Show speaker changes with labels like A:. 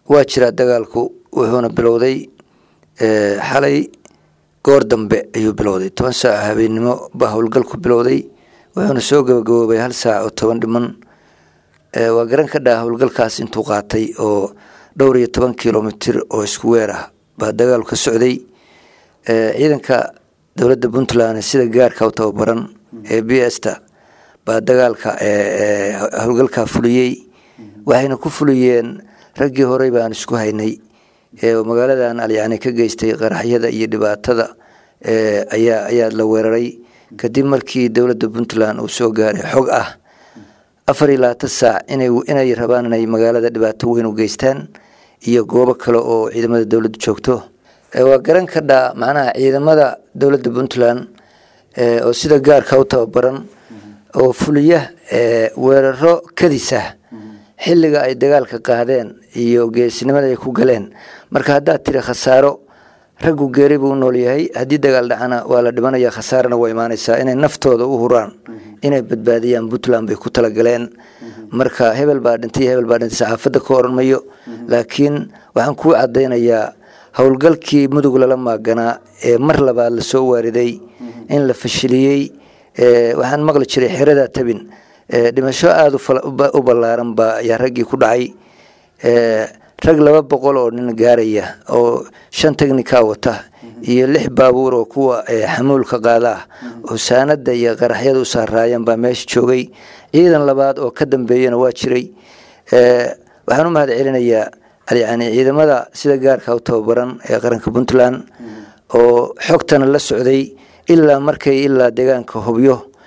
A: waa jiraa dagaalku wuxuuna bilowday xalay goor dambe ayuu bilowday toban saac habeennimo baa howlgalku bilowday wuxuuna soo gabagaboobay hal saac oo toban dhiman waa garan ka dhaa howlgalkaas intuu qaatay oo dhowr iyo toban kilomitir oo isku weer ah baa dagaalu ka socday ciidanka dowladda puntland sida gaarka u tababaran ee b s ta baa dagaalka howlgalkaa fuliyey waxayna ku fuliyeen raggii horey baan isku haynay magaaladan alyacni ka geystay qaraxyada iyo dhibaatada ayaa ayaa la weeraray kadib markii dowladda puntland uu soo gaaray xog ah afar iyo labaatan saac inay inay rabaan inay magaalada dhibaato weyn u geystaan iyo goobo kale oo ciidamada dowladda joogto waa garan ka dhaa macnaha ciidamada dowladda puntland oo sida gaarka u tababaran oo fuliya weeraro kadisa xilliga ay dagaalka qaadeen iyo geesinimada ay ku galeen marka haddaad tiri khasaaro raggu geeri buu u nool yahay haddii dagaal dhacana waa la dhimanaya khasaarana waa imaanaysaa inay naftooda u huraan inay badbaadiyaan puntland bay ku talagaleen marka hebel baa dhintay hebel baa dhintay saxaafadda ka oran mayo laakiin waxaan kuu cadaynayaa howlgalkii mudug lala maaganaa ee mar labaad lasoo waariday in la fashiliyey waxaan maqli jiray xerada tabin dhimasho aada u ballaaran baa ayaa raggii ku dhacay rag laba boqol oo nin gaaraya oo shan technica wata iyo lix baabuur oo kuwa xamuulka qaada ah oo saanada iyo qaraxyada u saaraayeen baa meesha joogay ciidan labaad oo ka dambeeyana waa jiray waxaan u mahad celinayaa yani ciidamada sida gaarka u tababaran ee qaranka puntland oo xogtana la socday ilaa markay ilaa deegaanka hubyo